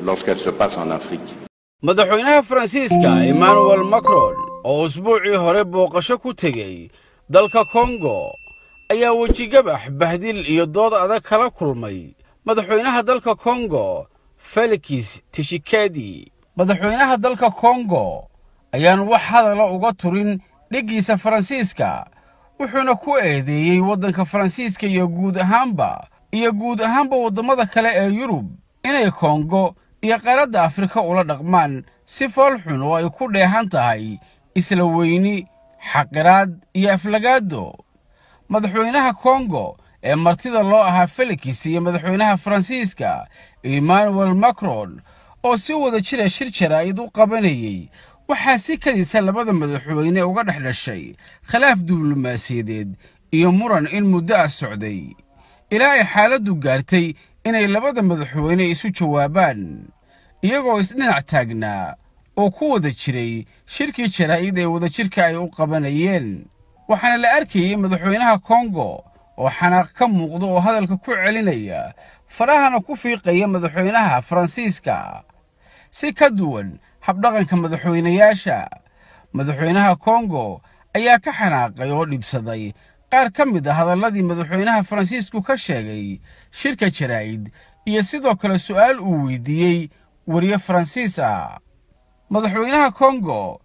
lorsqu'elle se passe en Afrique. madaxweynaha faransiiska emmanuel macron oo usbuucii hore booqasho ku tegey dalka kongo ayaa wejigabax bahdil iyo dood adag kala kulmay madaxweynaha dalka kongo felix tishikedi madaxweynaha dalka kongo ayaan wax hadala uga turin dheggiisa faransiiska wuxuuna ku eedeeyey waddanka faransiiska iyo guud ahaanba iyo guud ahaanba waddamada kale ee yurub inay kongo iyo qaaradda afrika ula dhaqmaan si fool xun oo ay ku dheehan tahay isla weyni xaqiraad iyo aflagaado madaxweynaha kongo ee martida loo ahaa felix iyo madaxweynaha faransiiska emmanuel macron oo si wada jira shir jaraa'id u qabanayey waxaa si kadisa labada madaxweyne uga dhex dhashay khilaaf diblomaasiyadeed iyo muran in muddo ah socday ilaa ay xaaladdu gaartay inay labada madaxweyne isu jawaabaan iyagoo isdhinac taagnaa oo ku wada jiray shirkii jaraa'id ee wadajirka ay u qabanayeen waxaana la arkayey madaxweynaha kongo oo xanaaq ka muuqda oo hadalka ku celinaya farahana ku fiiqaya madaxweynaha faransiiska si ka duwan habdhaqanka madaxweynayaasha madaxweynaha kongo ayaa ka xanaaqay oo dhibsaday qaar ka mid a hadalladii madaxweynaha faransiisku ka sheegay shirka jaraa'id iyo sidoo kale su'aal uu weydiiyey weriye faransiis ah madaxweynaha kongo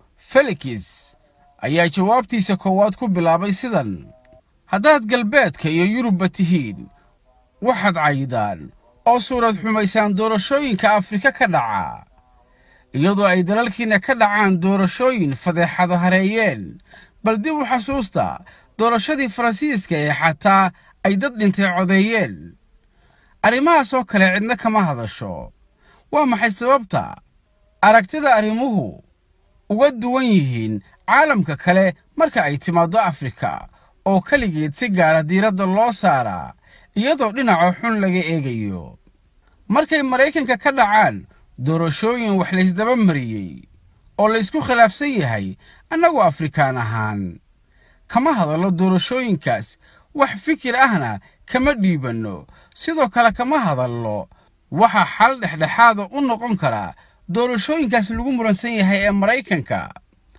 felix ayaa jawaabtiisa koowaad ku bilaabay sidan haddaad galbeedka iyo yurubba tihiin waxaad caydaan oo suurad xumaysaan doorashooyinka afrika ka dhaca iyadoo ay dalalkiinna ka dhacaan doorashooyin fadeexado hareeyeen bal dib u xasuusta doorashadii faransiiska ee xataa ay dad dhintay codeeyeen arrimahaas oo kale cidna kama hadasho waa maxay sababta aragtida arrimuhu uga duwan yihiin caalamka kale marka ay timaaddo afrika oo keligeed si gaara diiradda loo saaraa iyadoo dhinaca xun laga eegayo markay maraykanka ka dhacaan doorashooyin wax laysdaba mariyey oo laysku khilaafsan yahay annagu afrikaan ahaan kama hadallo doorashooyinkaas wax fikir ahna kama dhiibanno sidoo kale kama hadallo waxa xal dhexdhexaada u noqon karaa doorashooyinkaas lagu muransan yahay ee maraykanka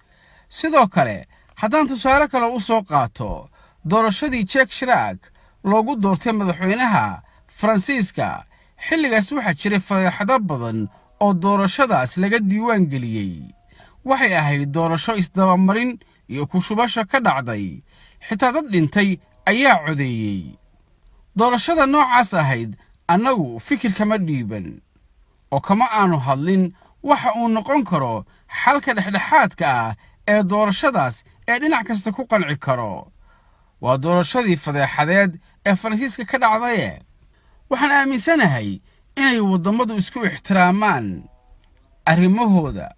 sidoo kale haddaan tusaale kale u soo qaato doorashadii jek shiraak loogu doortay madaxweynaha faransiiska xilligaas waxaa jiray fadeexado badan oo doorashadaas laga diiwaan geliyey waxay ahayd doorasho isdabamarin iyo kushubasho ka dhacday xitaa dad dhintay ayaa codeeyey doorashada noocaas ahayd annagu fikir kama dhiiban oo kama aanu hadlin waxa uu noqon karo xalka dhexdhexaadka ah ee doorashadaas ee dhinac kasta ku qanci karo waa doorashadii fadeexadeed ee faransiiska ka dhacdaye waxaan aaminsanahay inay waddammadu isku ixtiraamaan arrimahooda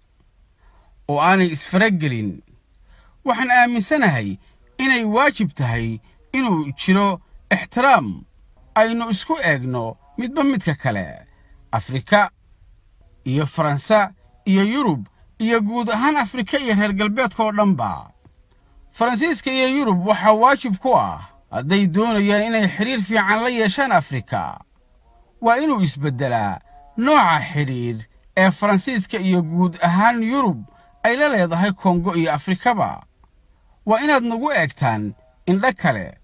oo aanay isfaragelin waxaan aaminsanahay inay waajib tahay inuu jiro ixtiraam aynu isku eegno midba midka kale afrika iyo faransa iyo yurub iyo guud ahaan afrika iyo reer galbeedka oo dhanba faransiiska iyo yurub waxaa waajib ku ah hadday doonayaan inay xidhiir fiican la yeeshaan afrika waa inuu isbeddelaa nooca xidhiir ee faransiiska iyo guud ahaan yurub ay la leedahay kongo iyo afrikaba waa inaad nagu eegtaan indho kale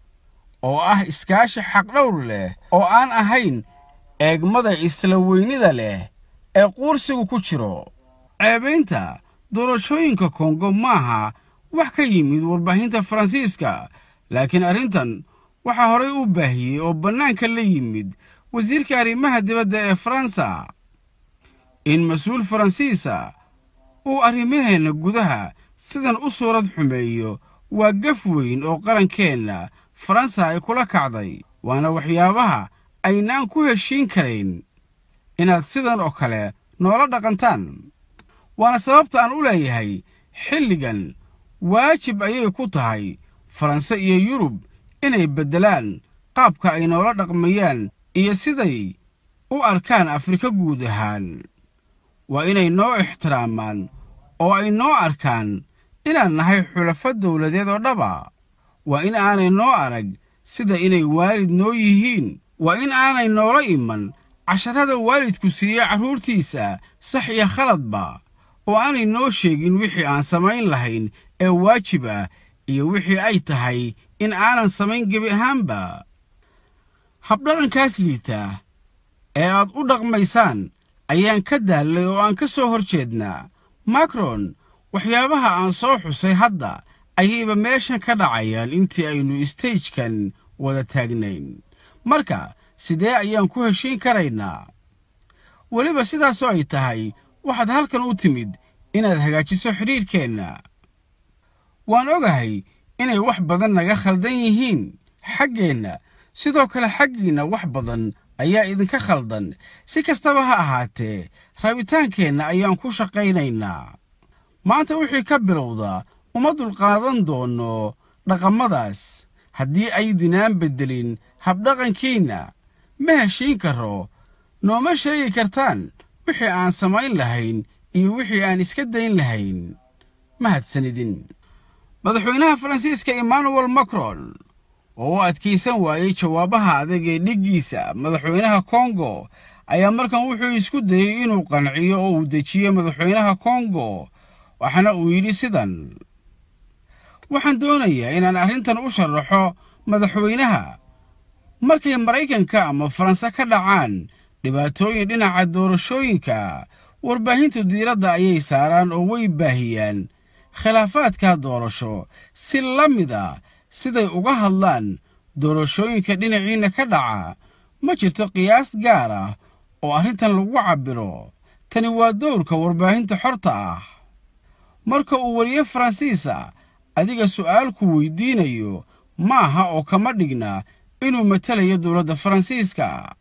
oo ah iskaashi xaqdhowr leh oo aan ahayn eegmada isla weynida leh ee quursigu ku jiro ceebaynta doorashooyinka kongo maaha wax ka yimid warbaahinta faransiiska laakiin arrintan waxaa horay u baahiyey oo bannaanka la yimid wasiirka arrimaha dibadda ee faransa in mas-uul faransiisa uu arrimaheenna gudaha sidan u suurad xumeeyo waa gaf weyn oo qarankeenna faransa ay kula kacday waana waxyaabaha aynaan ku heshiin karayn inaad sidan oo kale noola dhaqantaan waana sababta aan u leeyahay xilligan waajib ayay ku tahay faranse iyo yurub inay beddelaan qaabka ay noola dhaqmayaan iyo siday u arkaan afrika guud ahaan waa inay noo ixtiraamaan oo ay noo arkaan inaan nahay xulafo dawladeed oo dhaba waa in aanay noo arag sida inay waalid noo yihiin waa in aanay noola iman casharada waalidku siiya carruurtiisa sax iyo khaladba oo aanay noo sheegin wixii aan samayn lahayn ee waajib ah iyo wixii ay tahay in aanan samayn gebi ahaanba habdhaqankaas liita ee aad u dhaqmaysaan ayaan ka daallay oo aan ka soo hor jeednaa makron waxyaabaha aan soo xusay hadda ayayba meeshan ka dhacayaan intii aynu istejkan wada taagnayn marka sidee ayaan ku heshiin karaynaa weliba sidaasoo ay tahay waxaad halkan u timid inaad hagaajiso xidhiidhkeenna waan ogahay inay wax badan naga khaldan yihiin xaggeenna sidoo kale xaggiinna wax badan ayaa idinka khaldan si kastaba ha ahaatee rabitaankeenna ayaan ku shaqaynaynaa maanta wixii ka bilowda uma dulqaadan doonno dhaqamadaas haddii aydinaan beddelin habdhaqankiinna ma heshiin karo nooma sheegi kartaan wixii aan samayn lahayn iyo wixii aan iska dayn lahayn mahadsanidin madaxweynaha faransiiska emmanuel macron oo u adkaysan waayey jawaabaha adag ee dhiggiisa madaxweynaha kongo ayaa markan wuxuu isku dayey inuu qanciyo oo uu dejiyo madaxweynaha kongo waxaana uu yidhi sidan waxaan doonayaa inaan arrintan u sharaxo madaxweynaha markay maraykanka ama faranse ka dhacaan dhibaatooyin dhinaca doorashooyinka warbaahintu diiradda ayay saaraan oo way baahiyaan khilaafaadka doorasho si la mid a siday uga hadlaan doorashooyinka dhinaciinna ka dhaca ma jirto qiyaas gaar ah oo arrintan lagu cabbiro tani waa dowrka warbaahinta xorta ah marka uu weriye faransiisa adiga su'aalku weydiinayo maaha oo kama dhigna inuu matelayo dowladda faransiiska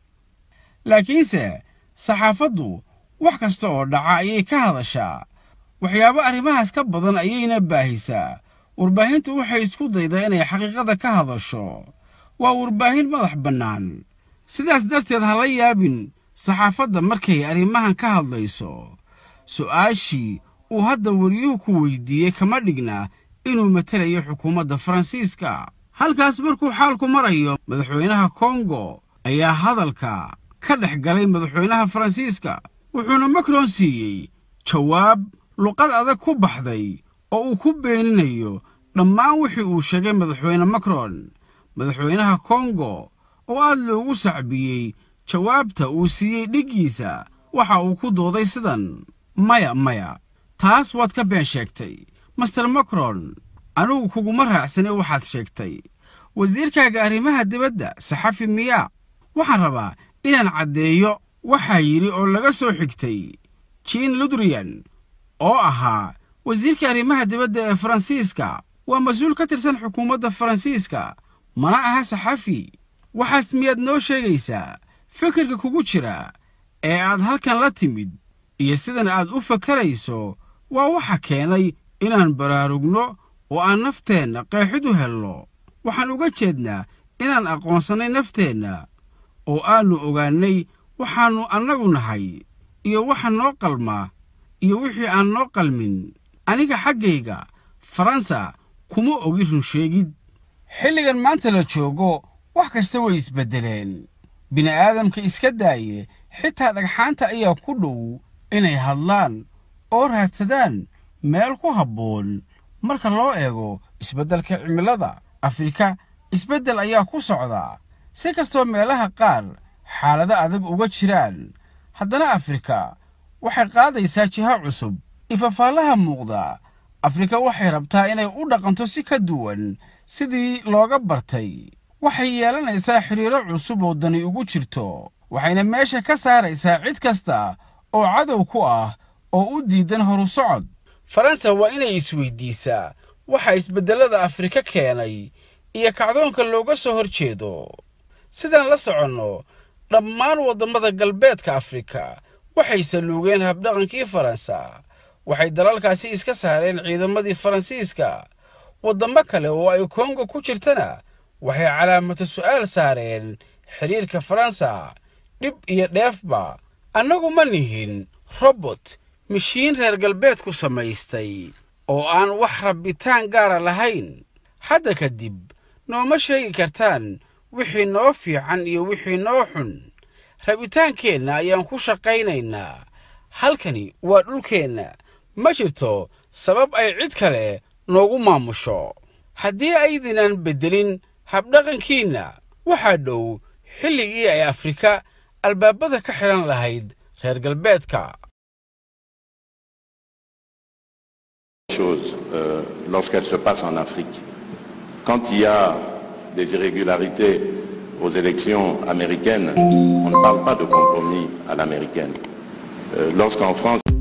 laakiinse saxaafaddu wax kasta oo dhaca ayay ka hadashaa waxyaabo arrimahaas ka badan ayayna baahisaa warbaahintu waxay isku daydaa inay xaqiiqada ka hadasho waa warbaahin madax bannaan sidaas darteed ha la yaabin saxaafadda markay arrimahan ka hadlayso su'aashii uu hadda weriyuhu ku weydiiyey kama dhigna inuu matelayo xukuumadda faransiiska halkaas markuu xaalku marayo madaxweynaha kongo ayaa hadalka ka dhex galay madaxweynaha faransiiska wuxuuna macron siiyey jawaab luqad adag ku baxday oo uu ku beeninayo dhammaan wixii uu sheegay madaxweyne macron madaxweynaha kongo oo aad loogu sacbiyey jawaabta uu siiyey dhiggiisa waxa uu ku dooday sidan maya maya taas waad ka been sheegtay master macron anugu kuguma raacsane waxaad sheegtay wasiirkaaga arrimaha dibadda saxafi miyaa waxaan rabaa inaan caddeeyo waxaa yidhi oo laga soo xigtay jiin ludrian oo ahaa wasiirka arrimaha dibadda ee faransiiska waa mas-uul ka tirsan xukuumadda faransiiska mana aha saxafi waxaas miyaad noo sheegaysaa fikirka kugu jira ee aad halkan la timid iyo sidan aad u fakarayso waa waxa keenay inaan baraarugno oo aan nafteenna qeexid u helno waxaan uga jeednaa inaan aqoonsannay nafteenna oo aannu ogaannay waxaannu annagu nahay iyo waxa noo qalma iyo wixii aan noo qalmin aniga xaggayga faransa kuma ogi runsheegid xilligan maanta la joogo wax kasta way isbeddeleen bini'aadamka iska daaye xitaa dhagxaanta ayaa ku dhow inay hadlaan oo raadsadaan meel ku habboon marka loo eego isbeddelka cimilada afrika isbeddel ayaa ku socda si kastoo meelaha qaar xaalado adag uga jiraan haddana afrika waxay qaadaysaa jiha cusub ifafaalaha muuqda afrika waxay rabtaa inay u dhaqanto si ka duwan sidii looga bartay waxay yeelanaysaa xidhiiro cusub oo dani ugu jirto waxayna meesha ka saaraysaa cid kasta oo cadow ku ah oo u diidan horu socod faransa waa inay isweydiisaa waxa isbeddellada afrika keenay iyo kacdoonka looga soo hor jeedo sidaan la soconno dhammaan waddamada galbeedka afrika waxay saluugeen habdhaqankii faransa waxay dalalkaasi iska saareen ciidamadii faransiiska waddamo kale oo ay kongo ku jirtana waxay calaamata su'aal saareen xidhiirka faransa dhib iyo dheefba annagu ma nihin robot mishiin reer galbeedku samaystay oo aan wax rabbitaan gaara lahayn hadda kadib nooma sheegi kartaan wixii noo fiican iyo wixii noo xun rabitaankeenna ayaan ku shaqaynaynaa halkani waa dhulkeenna ma jirto sabab ay cid kale noogu maamusho haddii aydinan beddelin habdhaqankiinna waxaa dhow xilligii ay afrika albaabada ka xidhan lahayd reer galbeedka chose euh, lorsqu'elle se passe en Afrique. Quand il y a des irrégularités aux élections américaines, on ne parle pas de compromis à l'américaine. Euh, Lorsqu'en France...